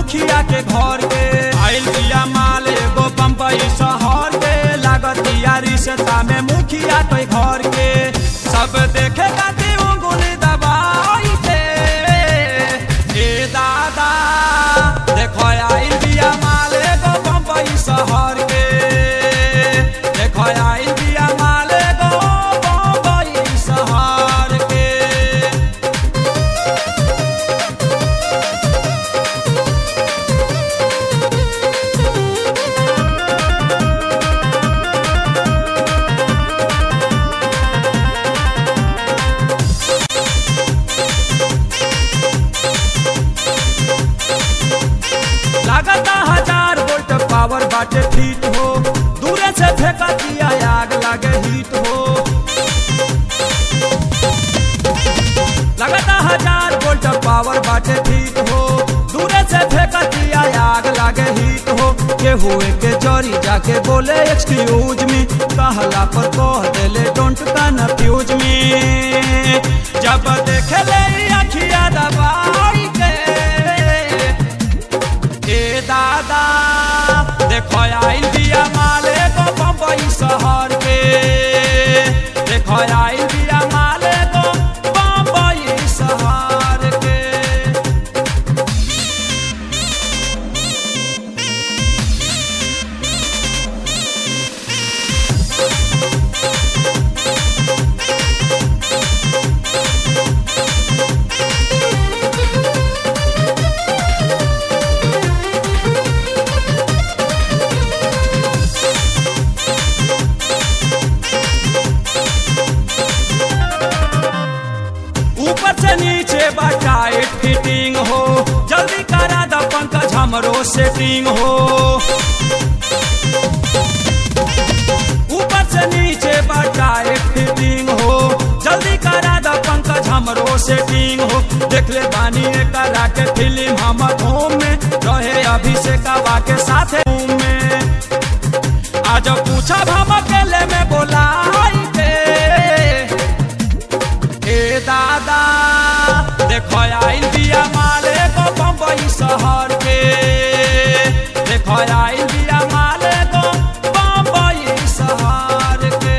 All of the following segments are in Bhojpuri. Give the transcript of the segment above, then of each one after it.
मुखिया के घर के आइल बिया माल एगो बम्बई शहर के लागतिया रिश्ता में मुखिया के घर के सब देखे खातिर उंगली दबाई के ए दादा देखो आइल बिया माल एगो बम्बई शहर के देखो आइल बिया माल एगो बम्बई शहर के लागता हजार वोल्ट पावर बाटे फीट हो दूरे से फेंका दिया आग लागे हीट हो लगता हजार वोल्ट पावर बाटे फीट हो दूरे से फेंका दिया आग लागे हीट हो के हुए के जरी जाके बोले एक्सक्यूज मी कहला पर कह देले डोंट कन्फ्यूज मी जब देखे ले अखिया दबाई के ए दादा देखो आइल बिया माले को बम्बई शहर के देखो आइल बिया माले को बम्बई शहर के ऊपर से नीचे बटाइट फिटिंग हो जल्दी करा द पंकज हमरो सेटिंग हो ऊपर से नीचे बटाइट फिटिंग हो जल्दी करा द पंकज हमरो सेटिंग हो देख ले बानी करा के फिल्म हम धूम में रहे अभिषेकवा के साथ में आज पूछा हम अकेले में बोला के ए दादा देखो आइल बिया माले को बम्बई शहर के देखो आइल बिया माले को बम्बई शहर के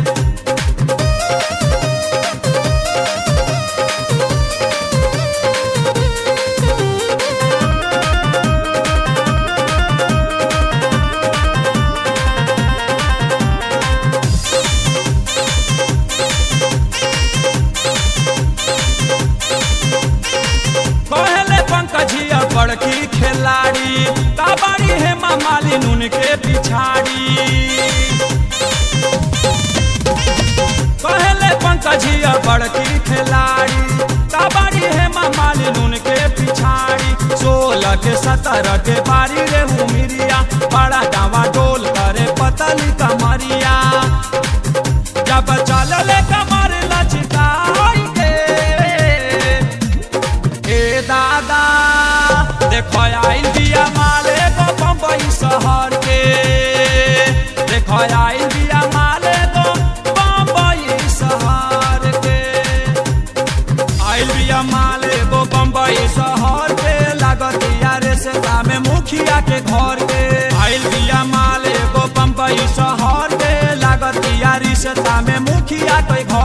कहले पंकजिया बड़की खिलाड़ी काबाड़ी है मालिन उनके पिछाड़ी कहले पंकजिया बड़की खिलाड़ी काबाड़ी है मालिन उनके पिछाड़ी सोलह के सत्रह के बारी रे हुमिरिया बड़ा डावा डोल करे पतली कमरिया जब चलले कमर लचकाई के ए दादा देखो आइल बिया माले को बम्बई शहर के देखो आइल बिया माले को बम्बई शहर के आइल बिया माले को बम्बई शहर के लागत यारे से में मुखिया के घर के आइल बिया माले को बम्बई शहर के लागत यारी से में मुखिया के घर